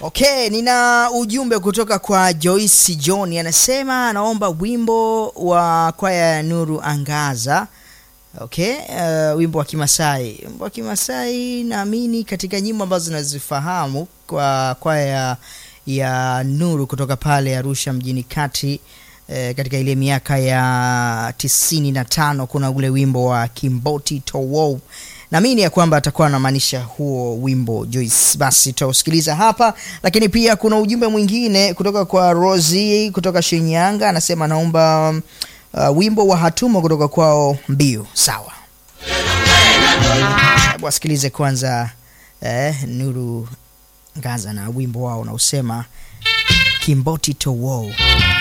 Okay, nina ujumbe kutoka kwa Joyce John, anasema anaomba wimbo wa kwaya ya Nuru Angaza. Okay, uh, wimbo wa Kimasai. Wimbo wa Kimasai naamini katika nyimbo ambazo nazifahamu kwa kwaya ya, ya Nuru kutoka pale Arusha mjini kati eh, katika ile miaka ya tisini na tano kuna ule wimbo wa Kimboti Towo naamini ya kwamba atakuwa anamaanisha huo wimbo Joyce. Basi tutausikiliza hapa, lakini pia kuna ujumbe mwingine kutoka kwa Rosie kutoka Shinyanga, anasema anaomba uh, wimbo wa Hatumo kutoka kwao Mbiu. Sawa, hebu wasikilize kwanza eh, Nuru Ngaza na wimbo wao unaosema Kimboti Towo.